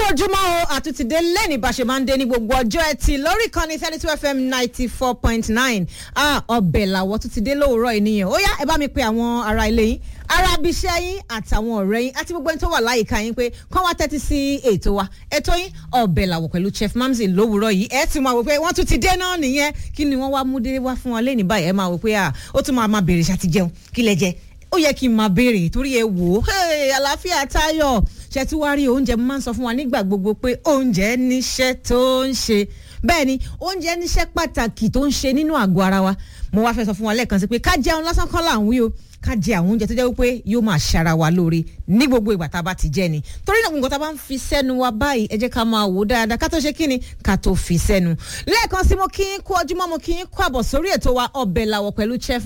ojúmọ́ o àtúntìdé lẹ́ni bá ṣe máa ń dé ní gbogbo ọjọ́ ẹtì lórí ìkànnì thirty two fm ninety four point nine ọbẹ̀ làwọ̀ tún ti dé lówùúrọ̀ yìí nìyẹn ó yá ẹ bá mi pe àwọn ará ilé yín ará abiṣẹ́ yín àtàwọn ọ̀rẹ́ yín àti gbogbo ẹni tó wà láyìíká yín pé kán wá tẹ́tí sí ètò wa ètò yín ọbẹ̀ làwọ̀ pẹ̀lú chef mamzi lówùúrọ̀ yìí ẹ ti máa wò pé wọ́n tún ti dé náà nìyẹn kí ni wọ́n wá mú dé wá fún wọn lẹ́ni báyìí ẹ máa wò pé ó tún máa máa bèrè ṣàtijẹun kí lẹ jẹ ó yẹ kí n máa béèrè torí ẹ wò ó àlàáfíà táyọ̀ ṣe tí wàá rí oúnjẹ mo máa ń sọ fún wa nígbà gbogbo pé oúnjẹ níṣẹ́ tó ń ṣe bẹ́ẹ̀ ni oúnjẹ níṣẹ́ pàtàkì tó ń ṣe nínú àgọ́ ara wa mo wá fẹ́ sọ fún wa lẹ́ẹ̀kan sí pé ká jẹun lásán kọ́ là ń wí o ká jẹ àwọn oúnjẹ tó jẹ́ wípé yóò máa ṣara wa lóore ní gbogbo ìgbà tá a bá ti jẹ ni torí náà nǹkan tá a bá ń fi sẹ́nu wa báyìí ẹ jẹ́ ká máa wò dáadáa ká tó ṣe kíni ká tó fi sẹ́nu lẹ́ẹ̀kan sí mo kí yín kú ọjúmọ́ mo kí yín kú àbọ̀ sórí ètò wa ọbẹ̀ làwọ̀ pẹ̀lú chef